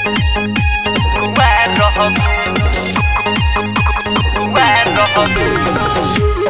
कुमार रहब कुमार रहब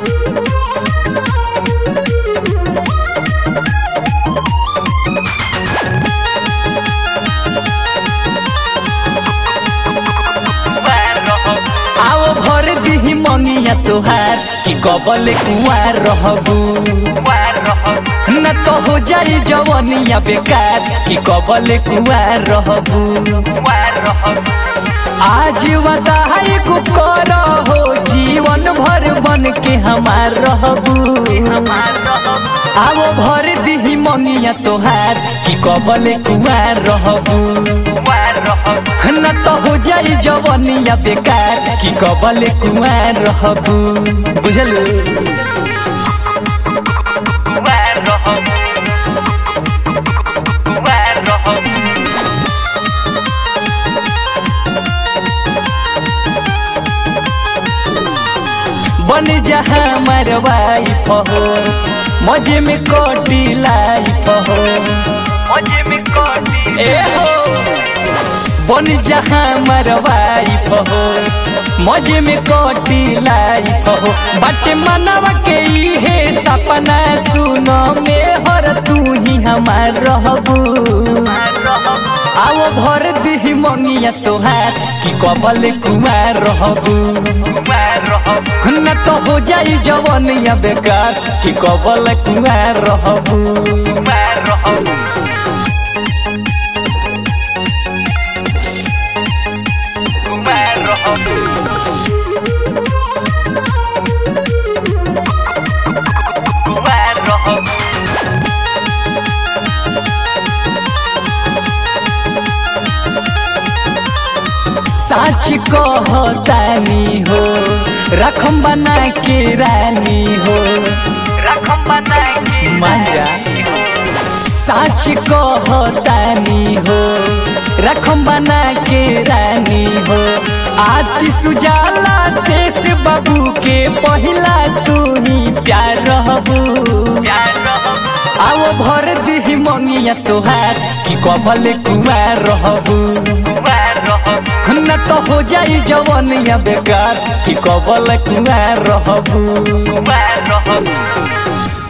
कुमार रहब आओ भर दिही मंगिया तोहार कि कबल कुआर रहबू कुमार रहब न तो हो जाई जवनिया बेकार कि कबल कुआर रहबू कुमार रहब आज वदाई को कर हो जीवन भर बन के हमार रहबू कुमार रहब आओ भर दिही मंगिया तोहार कि कबल कुआर रहबू कुमार रहब न तो हो जाई जवनिया बेकार कि कबल कुआर रहबू बुझल कुमार रहब कुमार रहब बन जहा मरवाई हो मजे में कोटी लाइफ हो मजे में कोटी ए हो बन जहा मरवाई हो मजे में कोटी लाइफ हो बट मनवा के इहे सपना सुनो में हर तू ही हमार रहबू रहब आओ भर दिही मंगिया तोहार कि कबल कुमार रहबू कुमार रहब न तो हो जाई जवनिया बेकार कि कबल कुमार रहबू कुमार रहब कुमार रहब कुमार रहब साच कहतानी हो रखम बना के रानी हो रकम बनाएंगे मांजा साच कहतानी हो रखम बना के रानी हो आज सुजाला शेष बाबू के पहिला तू ही प्यार रहबू प्यार रहब आओ भर दिही मंगिया तोहार कि कबल कुमार रहबू कुमार रहब न तो हो जाई जवनिया बेकार कि कबल कुमार रहबू कुमार रहब